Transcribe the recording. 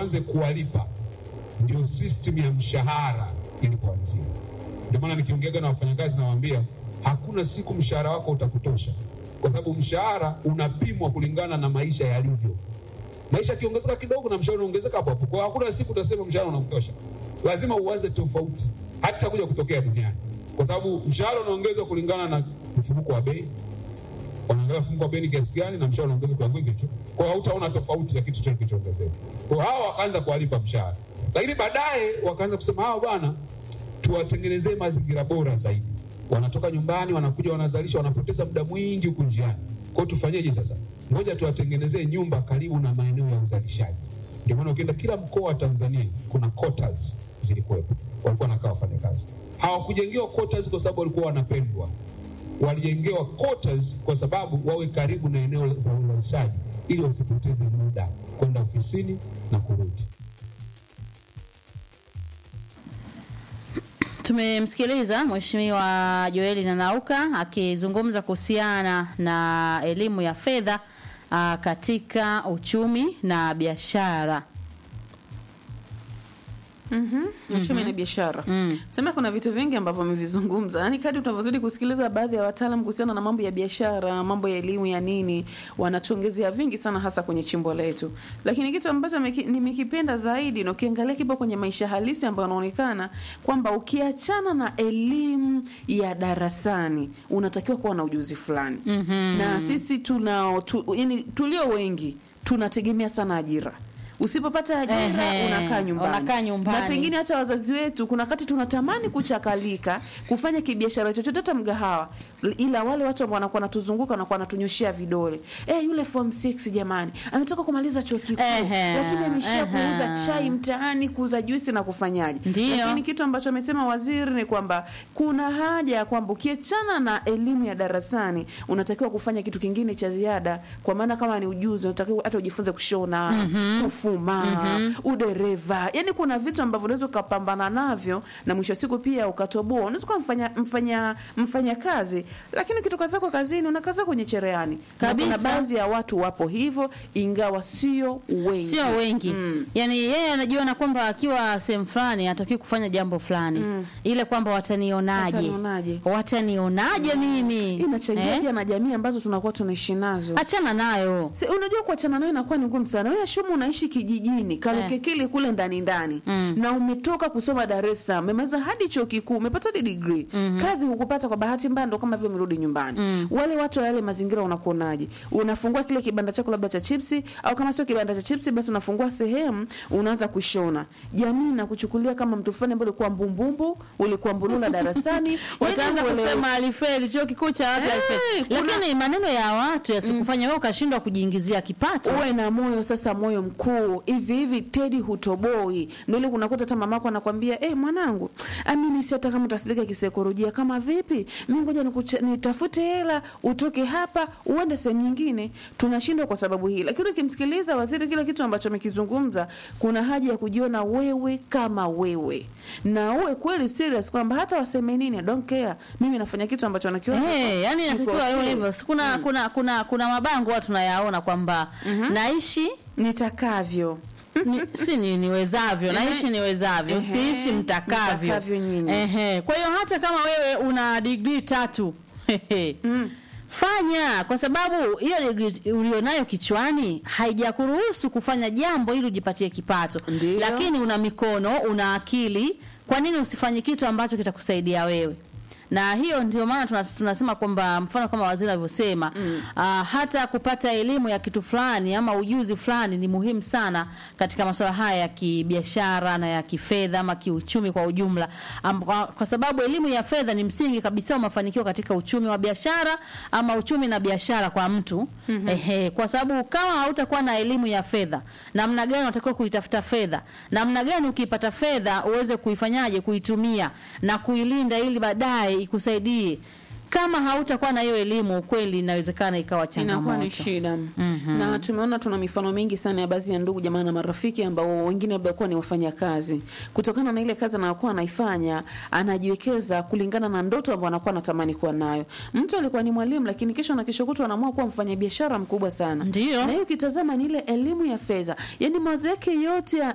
tuanze kuwalipa, ndio system ya mshahara ilipoanzia. Ndio maana nikiongeaga na wafanyakazi nawaambia hakuna siku mshahara wako utakutosha, kwa sababu mshahara unapimwa kulingana na maisha yalivyo. Maisha yakiongezeka kidogo na mshahara unaongezeka hapo hapo. Kwa hiyo hakuna siku utasema mshahara unakutosha, lazima uwaze tofauti, hata kuja kutokea duniani, kwa sababu mshahara unaongezwa kulingana na mfumuko wa bei wanaangalia mfumuko wa bei ni kiasi gani na mshahara unaongezwa kwa wingi tu. Kwa hiyo hautaona tofauti ya kitu chochote kilichoongezeka. Kwa hiyo hao wakaanza kuwalipa mshahara, lakini baadaye wakaanza kusema hawa bwana, tuwatengenezee mazingira bora zaidi. Wanatoka nyumbani, wanakuja, wanazalisha, wanapoteza muda mwingi huku njiani. Kwa hiyo tufanyeje sasa? Ngoja tuwatengenezee nyumba karibu na maeneo ya uzalishaji. Ndio maana ukienda kila mkoa wa Tanzania kuna quotas zilikuwepo, walikuwa wanakaa wafanyakazi. Hawakujengewa quotas kwa sababu walikuwa wanapendwa, walijengewa quotas kwa sababu wawe karibu na eneo za uzalishaji ili wasipoteze muda kwenda ofisini na kurudi. Tumemsikiliza Mheshimiwa Joeli Nanauka akizungumza kuhusiana na elimu ya fedha ah, katika uchumi na biashara. Mhm. Uchumi na biashara. Mm. Sema kuna vitu vingi ambavyo amevizungumza. Yaani kadri tunavyozidi kusikiliza baadhi ya wataalamu kuhusiana na mambo ya biashara, mambo ya elimu ya nini, wanatuongezea vingi sana hasa kwenye chimbo letu. Lakini kitu ambacho ameki- nimekipenda zaidi na ukiangalia kipo kwenye maisha halisi ambayo yanaonekana kwamba ukiachana na elimu ya darasani, unatakiwa kuwa na ujuzi fulani. Mhm. Na sisi tunao tu, yani tulio wengi tunategemea sana ajira. Usipopata ajira Ehe, unakaa nyumbani. unakaa nyumbani. Na pengine hata wazazi wetu kuna wakati tunatamani kuchakalika kufanya kibiashara chochote hata mgahawa ila wale watu ambao wanakuwa wanatuzunguka wanakuwa wantunyoshia vidole eh yule form 6 jamani ametoka kumaliza chuo kikuu Ehe, lakini ameishia ehe. kuuza chai mtaani kuuza juisi na kufanyaje Ndiyo. lakini kitu ambacho amesema waziri ni kwamba kuna haja ya kwamba ukiachana na elimu ya darasani unatakiwa kufanya kitu kingine cha ziada kwa maana kama ni ujuzi unatakiwa hata ujifunze kushona kufuma udereva yani kuna vitu ambavyo unaweza ukapambana navyo na mwisho wa siku pia ukatoboa unaweza kuwa mfanya, mfanya, mfanya kazi lakini ukitoka zako kazini unakaza kwenye cherehani Na Kabisa. kuna baadhi ya watu wapo hivyo ingawa sio wengi sio wengi Mm. yaani yeye anajiona kwamba akiwa sehemu fulani hatakiwi kufanya jambo fulani Mm. ile kwamba watanionaje Watanionaje? watanionaje mimi inachangia Eh? pia na jamii ambazo tunakuwa tunaishi nazo achana nayo Si, unajua kuachana nayo inakuwa ni ngumu sana. Wewe Shumu unaishi kijijini Kalukekili kule ndani ndani Mm. na umetoka kusoma Dar es Salaam, umemaliza hadi chuo kikuu, umepata hadi degree kazi hukupata kwa bahati mbaya, ndo kama vile umerudi nyumbani. Wale watu wa yale mazingira unakuonaje? Unafungua kile kibanda chako labda cha chipsi, au kama sio kibanda cha chipsi, basi unafungua sehemu unaanza kushona. Jamii inakuchukulia kama mtu fulani ambaye ulikuwa mbumbumbu, ulikuwa mbulula darasani, wataanza Yaani uelewe- kusema alifeli chuo kikuu cha wapi Eh, alifeli kuna- lakini maneno ya watu yasikufanya wewe ukashindwa kujiingizia kipato uwe na moyo sasa, moyo mkuu hivi hivi. Tedi hutoboi, ndio ile unakuta hata mamako anakwambia eh, mwanangu, amini si hata kama utasilika kisaikolojia kama vipi, mimi ngoja nikuche- nitafute hela utoke hapa uende sehemu nyingine. Tunashindwa kwa sababu hii, lakini ukimsikiliza waziri, kile kitu ambacho amekizungumza, kuna haja ya kujiona wewe kama wewe na uwe kweli serious kwamba hata waseme nini, I don't care, mimi nafanya kitu ambacho wanakiona Eh, yani kiko inatakiwa iwe okay. hivyo Si kuna, kuna kuna kuna mabango watu tunayaona kwamba naishi nitakavyo ni, si ni, niwezavyo naishi niwezavyo Ehe, siishi mtakavyo mtakavyo nyinyi. Ehe. kwa hiyo hata kama wewe una digrii tatu Mm. fanya kwa sababu hiyo digrii ulionayo kichwani haijakuruhusu kufanya jambo ili ujipatie kipato Ndiyo. lakini una mikono una akili kwa nini usifanye kitu ambacho kitakusaidia wewe na hiyo ndio maana tunas- tunasema kwamba mfano kama waziri alivyosema mm. hata kupata elimu ya kitu fulani ama ujuzi fulani ni muhimu sana katika masuala haya ya kibiashara na ya kifedha ama kiuchumi kwa ujumla Am, kwa, kwa sababu elimu ya fedha ni msingi kabisa wa mafanikio katika uchumi wa biashara ama uchumi na biashara kwa mtu mm-hmm. Ehe, kwa sababu kama hautakuwa na elimu ya fedha namna gani unatakiwa kuitafuta fedha namna gani ukipata fedha uweze kuifanyaje kuitumia na kuilinda ili baadaye ikusaidie kama hautakuwa na hiyo elimu kweli inawezekana ikawa inakuwa ni changamoto shida Mhm. na tumeona tuna mifano mingi sana ya baadhi ya ndugu jamaa na marafiki ambao wengine labda kuwa ni wafanya kazi kutokana na ile kazi anayokuwa anaifanya anajiwekeza kulingana na ndoto ambayo anakuwa anatamani kuwa nayo mtu alikuwa ni mwalimu lakini kesho na kesho kutwa anaamua kuwa mfanya biashara mkubwa sana Ndiyo. na hiyo ukitazama ni ile elimu ya fedha yani mawazo yake yote ya